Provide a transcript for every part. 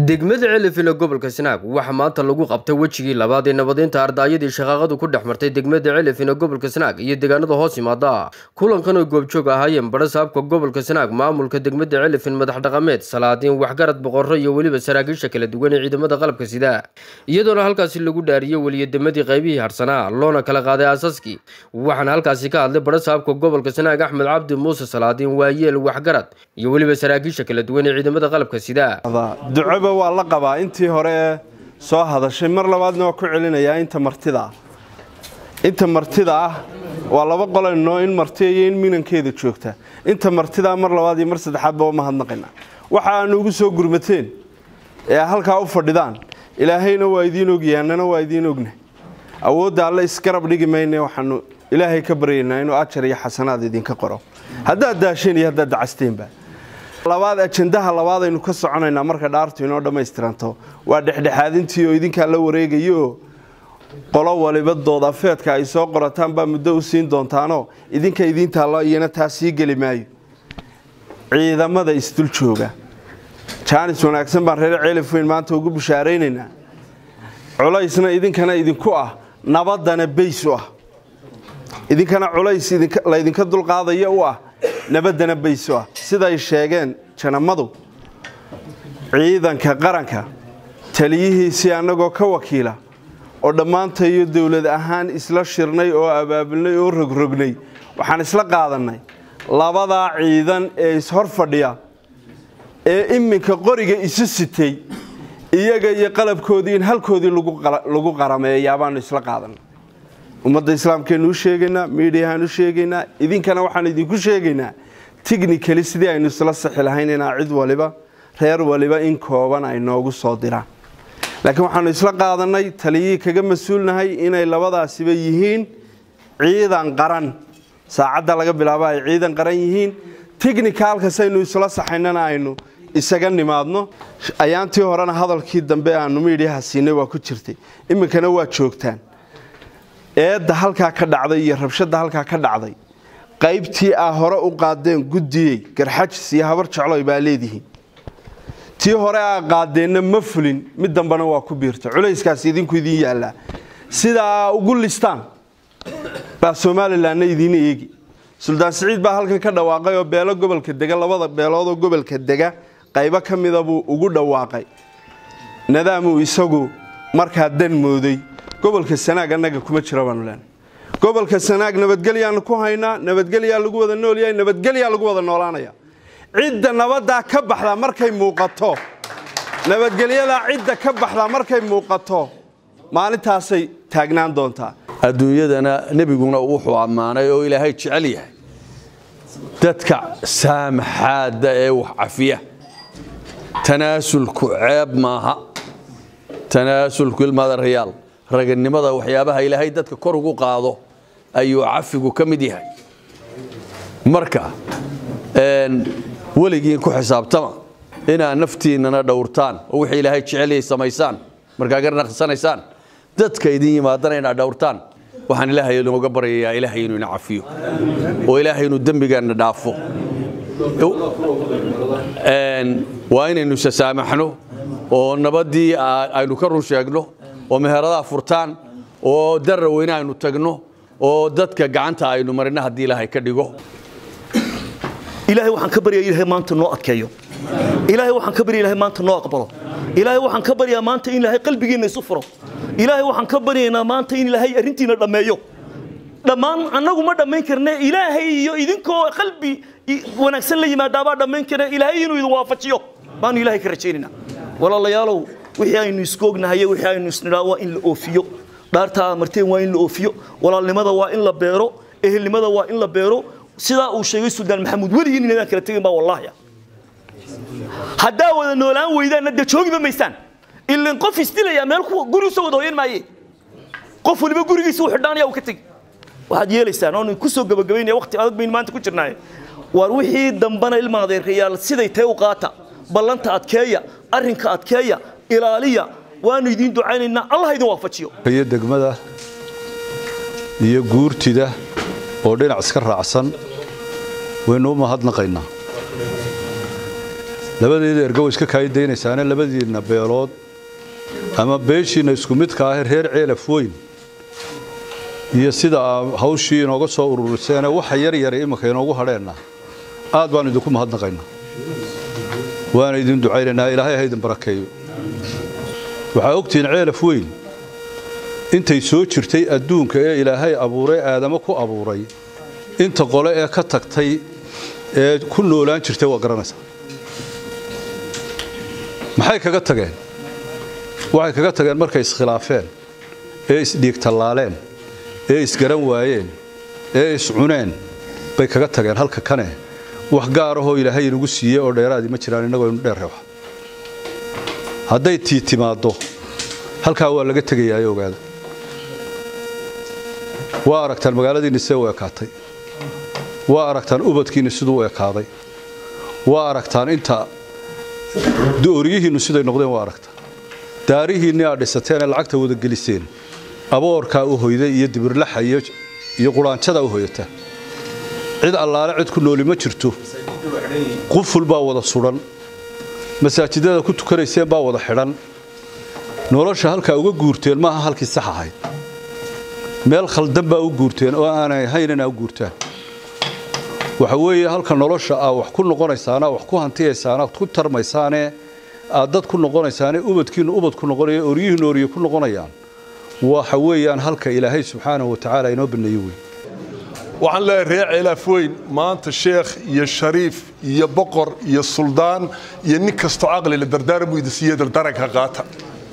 degmada celifina gobolka sanaag waxaa maanta lagu qabtay wejigii labaad ee nabadeynta ardaayadii shaqaaqadu ku dhex martay degmada celifina gobolka sanaag iyo deegaanada hoos yimaada kulankan oo goobjoog ahaayeen badha saabka gobolka sanaag maamulka degmada celifin madax dhaqameed salaadiin waxgarad boqorro iyo weliba saraakiisha kala duwan ee ciidamada qalabka sida iyadoona halkaasi lagu dhaariyey weliyademadii qaybihii harsanaa loona kala qaaday aasaskii waxaana halkaasi ka hadlay badha saabka gobolka sanaag axmed cabdi muuse salaadiin waayeel waxgarad iyo weliba saraakiisha kala duwan ee ciidamada qalabka sida ducoba waa la qabaa intii hore ee soo hadashay mar labaadna waa ku celinayaa inta martida ah inta martida ah waa laba qolanoo in marti iyo in minankeeda joogta inta martidaa mar labaad iyo mar saddexaadba waa mahadnaqayna waxa aanu ugu soo gurmateen ee halkaa u fadhidaan ilaahayna waa idiin ogyahay annana waa idiin ogna awoodda alle isgarab dhigi mayne waxaanu ilaahay ka baryaynaa inuu ajar iyo xasanaad idinka qoro haddaad daasheen iyo haddaad dacasteenba labaad ajandaha labaad aynu ka soconaynaa marka dhaartu inoo dhammaystiranto waa dhexdhexaadintii oo idinkaa la wareegayo qolo waliba doodafeedka ay soo qorataan baa muddo u siin doontaanoo idinka idiintaallo iyana taa sii geli maayo ciidamada isdul jooga jaanis wanaagsan baan reer ceelifweyn maanta ugu bushaaraynaynaa culaysna idinkana idinku ah nabadana bays u ah idinkana culays laydinka dulqaadaya u ah nabadana bays u ah siday sheegeen janamadu ciidanka qaranka taliyihiisii annagoo ka wakiila oo dhammaantayo dowlad ahaan isla shirnay oo abaabulnay oo rogrognay waxaan isla qaadannay labadaa ciidan ee ishor fadhiya ee iminka qoriga isu sitay iyaga iyo qalabkoodii in halkoodii lagu qarameeyaa baanu isla qaadanay ummadda islaamkeenu u sheegaynaa miidhiyahaan u sheegaynaa idinkana waxaan idinku sheegaynaa tichnikali sidii aynu isla sixi lahayn inaa cid waliba reer waliba in kooban ay noogu soo diraan laakiin waxaanu isla qaadanay taliyihii kaga mas-uulnahay inay labadaasiba yihiin ciidan qaran saacadda laga bilaabo ay ciidan qaran yihiin tichnicalkasaynu isla saxaynana aynu isaga nimaadno ayaantii horena hadalkii dambe aanu miidhiyaha siinay waa ku jirtay iminkana waa joogtaan eedda halkaa ka dhacday iyo rabshadda halkaa ka dhacday qaybtii aa hore u qaadeen guddiyey garxajis iyo habar jecloy baa leedihiin tii hore aa qaadeenna ma fulin mid dambena waa ku biirta culayskaas idinku idiin yaallaa sidaa ugu listaan baa somalilanna idiin eegi suldaan siciid baa halkan ka dhawaaqay oo beelo gobolka dega labada beeloodoo gobolka dega qaybo ka mida buu ugu dhawaaqay nadaamuu isagu markaa dan mooday gobolka sanaag annaga kuma jira baanu leenay gobolka sanaag nabadgelyaanu ku haynaa nabadgelyaa lagu wada noolyahay nabadgelyaa lagu wada noolaanaya cidda nabaddaa ka baxdaa markay muuqato nabadgelyadaa cidda ka baxdaa markay muuqato maalintaasay taagnaan doontaa adduunyadana nebiguna wuxuu ammaanay oo ilaahay jecel yahay dadka saamaxaadda ee wax cafiya tanaasulku ceeb maaha tanaasulku ilmaada rayaal raganimada waxyaabaha ilaahay dadka kor ugu qaado ayuu cafigu ka mid yahay marka weligiin ku xisaabtama inaad naftiinnana dhowrtaan oo wixii ilaahay jecelyay samaysaan markaa garnaqsanaysaan dadka idin yimaadana inaad dhowrtaan waxaan ilaahay inooga baryayaa ilaahay inuu ina cafiyo oo ilaahay inuu dembigaanna dhaafo waa inaynu isasaamaxno oo nabaddii aynu ka run sheegno oo meheradaha furtaan oo darra weyne aynu tagno oo dadka gacanta aynu marino haddii ilaahay ka dhigo ilaahay waxaan ka baryaa ilaahay maanta noo adkeeyo ilaahay waxaan ka baryaa ilaahay maanta noo aqbalo ilaahay waxaan ka baryaa maanta in ilaahay qalbigiinna isu furo ilaahay waxaan ka baryaynaa maanta in ilaahay arrintiina dhammeeyo dhammaan annagu ma dhammayn karne ilaahay iyo idinkoo qalbi wanaagsan la yimaadaabaa dhammayn karne ilaahay inuu idin waafajiyo baanu ilaahay ka rajaynaynaa walaalayaalow wixii aynu isku ognahay wixii aynu isnidhaa waa in la oofiyo dhaartaa marteen waa in la oofiyo walaalnimada waa in la beero ehelnimada waa in la beero sidaa uu sheegay suldaan maxamuud weligiin inadaan kala tegin baa wallaahi haddaa wada noolaan weydaanna dee joogiba maysaan ilan qof isdilayaa meel guri usoo wada hoyan maaye qof waliba gurigiisa u xidhaanaya uu ka tegi waxaad yeelaysaan oonu ku soo gabagabaynaya waqti adag baynu maanta ku jirnaaye waar wixii dambana ilma adeerayaal siday tae u qaata ballanta adkeeya arrinka adkeeya ilaaliya waanu idiin ducaynaynaa allah idin waafajiyo iyo degmada iyo guurtida oo dhinac iska raacsan waynu u mahadnaqaynaa labadeeda ergo way iska kaayidaynaysaan labadiinna beelood ama beeshiinna isku midka ah reer ceelaf weyn iyo sida aa hawshii inooga soo ururiseen waxa yar yara imika inoogu hadheenna aad baan idinku mahadnaqaynaa waana idin ducaynaynaa ilaahay ha idin barakeeyo waxaa ogtihiin ceelaf weyn intay soo jirtay adduunka ee ilaahay abuuray aadamo ku abuuray inta qole ee ka tagtay ee ku noolaan jirtay waa garanaysaa maxay kaga tageen waxay kaga tageen markay iskhilaafeen ee isdhiigtallaaleen ee isgaran waayeen ee iscuneen bay kaga tageen halka kane wax gaarahoo ilaahay inagu siiyey oo dheeraadii ma jiraan innagoo inu dheer reexa hadday tii timaaddo halkaa waa laga tegayaa ogaada waa aragtaan magaaladiinni see u ekaatay waa aragtaan ubadkiinni siduu u ekaaday waa aragtaan inta dooriyihiinnu siday noqdeen waa aragtaan daarihiinni aad dhisateen ee lacagta wada geliseen aboorkaa u hoyday iyo dibirlaxa iyo quraanjada u hoyata cid allaale cid ku nooli ma jirto quful baa wada sudhan masaajidada ku tukanayseen baa wada xidhan nolosha halkaa uga guurteen maaha halkii sax ahayd meel khaldan baa u guurteen oo aanay ahayn inaa u guurtaan waxa weeye halka nolosha aa wax ku noqonaysaana wax ku hantiyaysaana ku tarmaysaane aad dad ku noqonaysaane ubadkiinnu ubad ku noqonaya oryihiinnu orye ku noqonayaan waxa weeyaan halka ilaahay subxaanahu wa tacaala inoo baneeye wey waxaan leeyahay reer ceelaaf weyn maanta sheekh iyo shariif iyo boqor iyo suldaan iyo nin kastoo caqli la dardaaran buu idin siiye dardaaranka qaata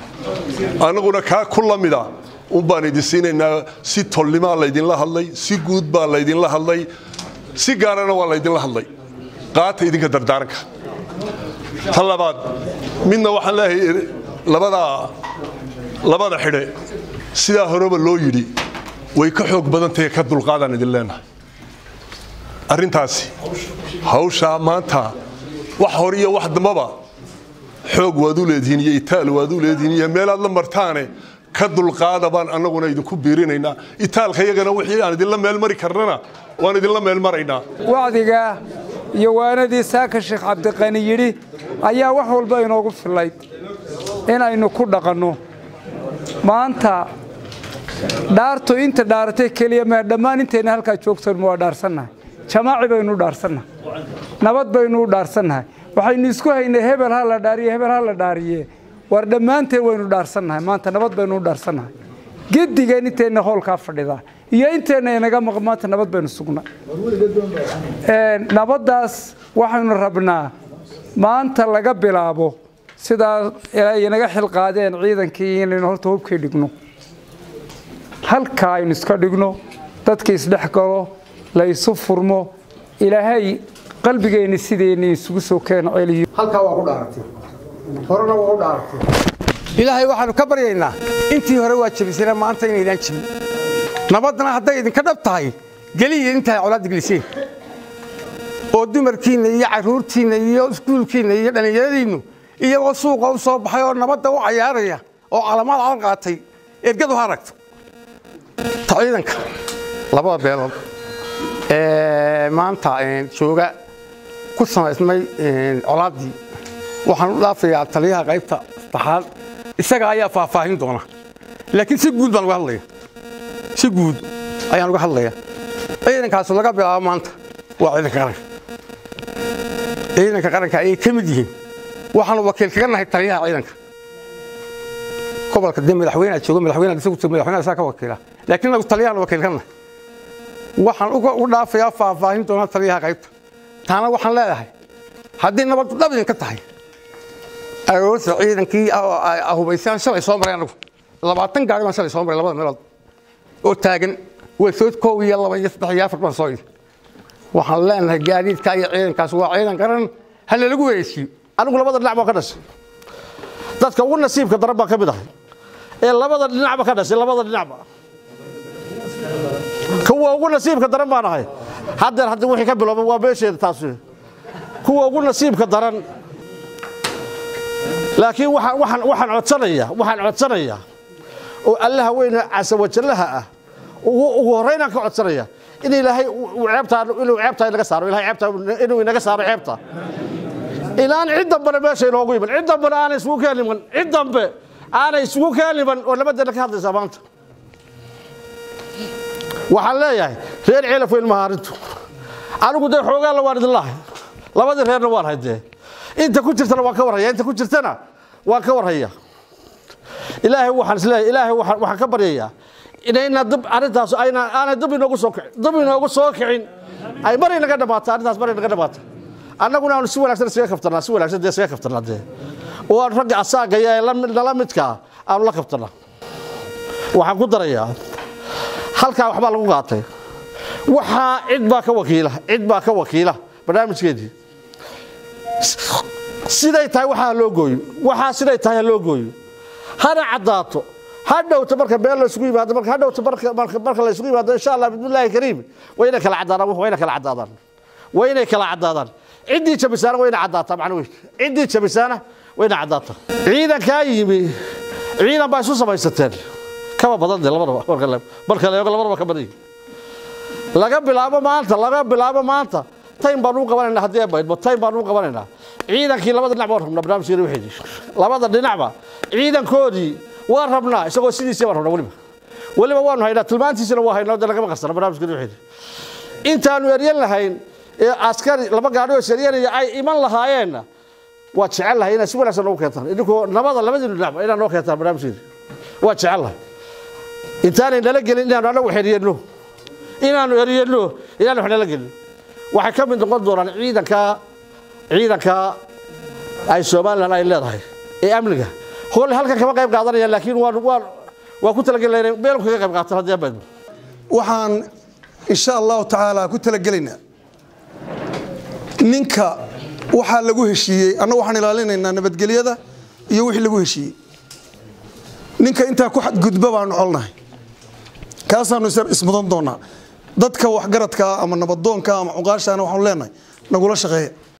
annaguna kaa ku la mida un baan idin siinaynaa si tolnimaa laydinla hadlay si guud baa laydinla hadlay si gaarana waa laydinla hadlay qaata idinka dardaaranka ta labaad midna waxaan leeyahay labada labada xidhe sidaa horeba loo yidhi way ka xoog badan tahay ka dulqaadaan idin leenahay arrintaasi hawshaa maanta wax hor iyo wax dambaba xoog waad u leedihiin iyo itaal waad u leedihiin iyo meelaad la martaane ka dulqaada baan annaguna idinku biirinaynaa itaalka iyagana wixii aan idinla meel mari karnana waan idinla meel maraynaa wacdiga iyo waanadii saaka sheekh cabdiqani yidhi ayaa wax walba inoogu fillayd inaynu ku dhaqanno maanta dhaartu inta dhaaratay keliya ma dhammaan intayna halkaa joogtan waa dhaarsannahay jamaaci baynu u dhaarsannahay nabad baynu u dhaarsannahay waxaynu isku haynay hebel ha la dhaariye hebel ha la dhaariye war dhammaanteen waynu dhaarsannahay maanta nabad baynu u dhaarsannahay gedigeen intayna hoolkaa fadhidaa iyo intayna inaga maqan maanta nabad baynu sugnay nabaddaas waxaynu rabnaa maanta laga bilaabo sidaa ay inaga xilqaadeen ciidankii inaynu horta hubkii dhigno halkaa aynu iska dhigno dadka isdhex galo la isu furmo ilaahay qalbigeenni sideenni isugu soo keeno celiyo halkaa waa ku dhaaratay horena waa u dhaaratay ilaahay waxaanu ka baryaynaa intii hore waa jebisana maanta inaydaan jebin nabadna hadday idinka dhab tahay geliya intaay colaadda geliseen oo dumarkiinna iyo carruurtiinna iyo iskuulkiinna iyo dhallinyaradiinnu iyagoo suuqa u soo baxay oo nabadda u cayaaraya oo calamaad calan qaatay ergadu ha aragto ta ciidanka labada beelood ee maanta jooga ku samaysmay colaaddii waxaan u dhaafayaa taliyaha qaybta saddexaad isaga ayaa faahfaahin doona laakiin si guud baan uga hadlaya si guud ayaan uga hadlaya ciidankaasu laga bilaabo maanta waa ciidanka qaranka ciidanka qaranka ayay ka mid yihiin waxaanu wakiil kaga nahay taliyaha ciidanka gobolka dee madaxweyneha joogo madaxweynaha isagu joogo madaxweynaha isaa ka wakiila laakiin nagu taliyahan wakiil ka nahay waxaan u dhaafayaa faahfaahin doona taliyaha qaybta taana waxaan leedahay haddii nabaddu dhab idinka tahay aroorta ciidankii hubaysaan shalay soo maray anagu labaatan gaari baan shalay soo maray labada meelood oo taagan waysood koow iyo laba iyo saddex iyo afar baan soo yidhi waxaan leenahay gaadiidka iyo ciidankaas waa ciidan qaran ha lalagu wareejiyo anigu labada dhinac baa ka dhashay dadka ugu nasiibka daran baa ka mid ahay ee labada dhinacba ka dhashay labada dhinacba kuwa ugu nasiibka daran baan ahay haddeer hadda wixii ka bilowba waa meesheeda taas kuwa ugu nasiibka daran laakiin waxaan waxaan waxaan codsanaya waxaan codsanaya oo allaha weyne casa wajallaha ah ugu ugu horreynaan ka codsanaya in ilaahay uu ceebtaa inuu ceebtaa inaga saaro ilaahay ceebtaa inuu inaga saaro ceebta inaan cid dambena meesha inoogu iman cid dambena aanay isugu keeniman cid dambe aanay isugu keeniman oo nabadeena ka hadlaysaa maanta waxaan leeyahay reer ceelaf weyn mahaarintu anigu dee xoogaalla waan idin lahay labadii reerna waan haydee inta ku jirtana waan ka warhaya inta ku jirtana waan ka warhaya ilaahay waxaan isleeyahay ilaahay waxaan waxaan ka baryayaa inayna dib arrintaas ayna aanay dib inoogu soo kicin dib inoogu soo kicin ay mar inaga dhamaato arrintaas mar inaga dhamaato annaguna aanu si wanaagsan isaga kaftanaa si wanaagsan dee isaga kaftanaa dee oo aan ragga asaagaya ee nala midkaa aanu la kaftanaa waxaan ku darayaa halkaa waxbaa lagu qaatay waxaa cid baa ka wakiila cid baa ka wakiila barnaamijkeedii siday tahay waxaa loo gooyo waxaa siday tahay ha loo gooyo hana caddaato ha dhowto marka been la isugu yimaado marka ha dhowto marka marka marka la isugu yimaado insha allah bismillaahi kariim waa inay kala caddaadaan waa inay kala caddaadaan waa inay kala caddaadaan ciddii jabisaana waa inay caddaataa macna wey ciddii jabisaana waa inay caddaataa ciidankaa yimi ciidan baa isu samaysateen kaba badan dee labadaba marka la marka la eego labadaba ka badan yihin laga bilaabo maanta laga bilaabo maanta taym baan u qabanaynaa haddii ay baydmo taym baan u qabanaynaa ciidankii labada dhinac baan rabnaa barnaamijkeena wixii labada dhinacba ciidankoodii waan rabnaa isagoo sidiisii baan rabnaa weliba weliba waanu haynaa tilmaantiisina waa haynaa de lagama qarsana barnaamijkeena wixii intaanu eryan lahayn ee askari laba gaadhi oo saryanaya ay iman lahaayeenna waa jecel lahay inaad si wanaagsan noogu keentaan idinkoo nabada labadiinu dhinacba inaad noo keentaan barnaamijkeena waa jecel lahay intaanay nala gelin inaanu anagu xeriyano inaanu eriyano inaanu wax nala gelin waxay ka mid noqon doonaan ciidanka ciidanka ay somalilan ay leedahay ee amniga hole halkan kama qayb qaadanayaan laakiin waan waan waan ku talagelinaa meelku kaga qayb qaataan haddii abaydmo waxaan insha allahu tacaala ku talagelaynaa ninka waxaa lagu heshiiyey annagu waxaan ilaalinaynaa nabadgelyada iyo wixii lagu heshiiyey ninka intaa ku xadgudba baanu colnahay kaasaanu ismudan doonaa dadka waxgaradka ama nabadoonka ama cuqaashaana waxaanu leenahay nagula shaqeeya